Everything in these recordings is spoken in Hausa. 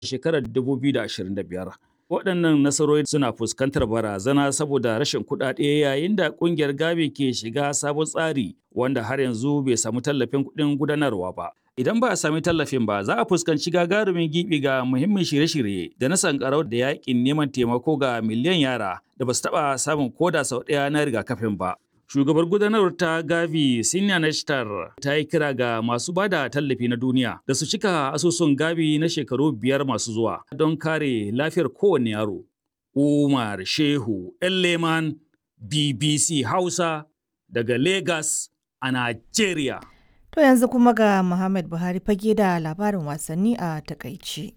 shekarar 2025. Waɗannan nasarori suna fuskantar barazana saboda rashin kuɗaɗe yayin da ƙungiyar Gavi ke shiga sabon tsari wanda har yanzu bai samu tallafin kuɗin gudanarwa ba. Idan ba a sami tallafin ba za a fuskanci gagarumin gibi ga muhimmin shirye-shirye da na sankarau da yakin neman taimako ga miliyan yara da ba su taɓa samun koda sau ɗaya na rigakafin ba. Shugabar gudanarwar ta Gavi Sinya Nashtar ta yi kira ga masu bada tallafi na duniya da su cika asusun Gavi na shekaru biyar masu zuwa don kare lafiyar kowane yaro. Umar Shehu Leman BBC Hausa daga Lagos a Najeriya. To yanzu kuma ga Muhammad Buhari fage da labarin wasanni a takaici.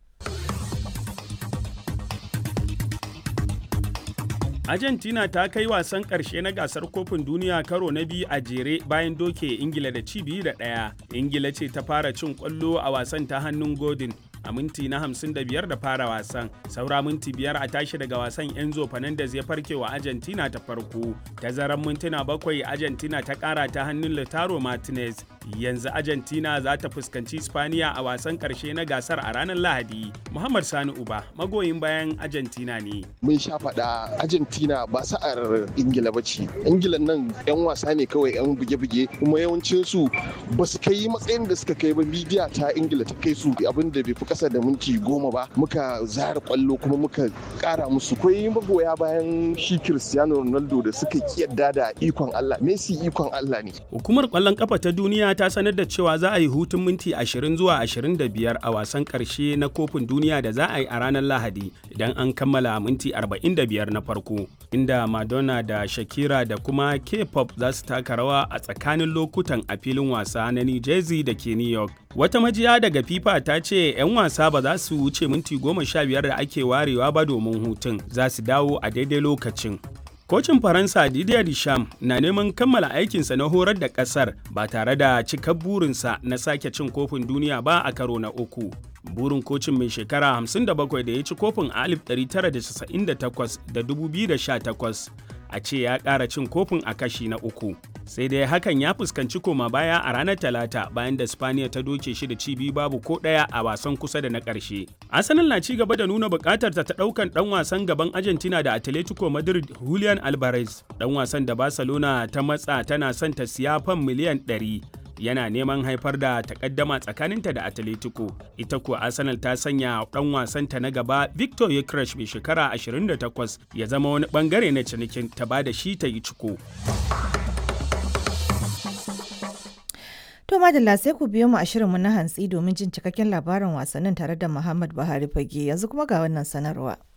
Argentina ta kai wasan ƙarshe na gasar kofin duniya karo na biyu a jere bayan doke Ingila da ci biyu da ɗaya. Ingila ce ta fara cin ƙwallo a wasan ta hannun Godin a minti na 55 da fara wasan. Saura minti biyar a tashi daga wasan Enzo Fernandez ya farke wa Argentina ta farko. Tazaran mintuna bakwai Argentina ta ƙara ta hannun Lautaro Martinez. Yanzu Argentina za ta fuskanci Spaniya a wasan ƙarshe na gasar a ranar Lahadi. Muhammad Sani Uba magoyin bayan Argentina ne. Mun sha faɗa Argentina ba sa'ar Ingila ba ce. Ingila nan 'yan wasa ne kawai 'yan buge-buge kuma yawancinsu ba su kai matsayin da suka kai ba midiya ta Ingila ta kai su abin da bai fi kasa da minti goma ba muka zara kwallo kuma muka kara musu kwai magoya bayan shi Cristiano Ronaldo da suka kiyarda da ikon Allah Messi ikon Allah ne Hukumar kwallon kafa ta duniya ta sanar da cewa za a yi hutun minti 20 zuwa 25 a wasan karshe na kofin duniya da za a yi a ranar Lahadi idan an kammala minti 45 na farko inda Madonna da Shakira da kuma K-pop za su taka rawa a tsakanin lokutan a filin wasa na New Jersey da ke New York. Wata majiya daga FIFA ta ce 'yan wasa ba za su wuce minti goma sha biyar da ake warewa ba domin hutun za su dawo a daidai lokacin. Kocin Faransa Didier Deschamps na neman kammala aikinsa na horar da ƙasar ba tare da cikar burinsa na sake cin kofin duniya ba a karo na uku. Burin kocin mai shekara 57 da ya ci kofin a 1998 da 2018 a ce ya ƙara cin kofin a kashi na uku. Sai dai hakan ya fuskanci koma baya a ranar Talata bayan da Spaniya ta doke shi da cibi babu ko ɗaya a wasan kusa da na ƙarshe. Arsenal na ci gaba da nuna buƙatar ta ta ɗaukan ɗan wasan gaban Argentina da Atletico Madrid Julian Alvarez. Ɗan wasan da Barcelona ta matsa tana son ta siya fan miliyan 100. yana neman haifar da takaddama tsakaninta da Atletico. Ita kuwa Arsenal ta sanya dan wasanta na gaba Victor Yekresh mai shekara 28 ya zama wani bangare na cinikin ta ba da shi ta yi ciko. To madalla sai ku biyo mu a shirinmu na hantsi domin jin cikakken labarin wasannin tare da Muhammad Buhari Fage yanzu kuma ga wannan sanarwa.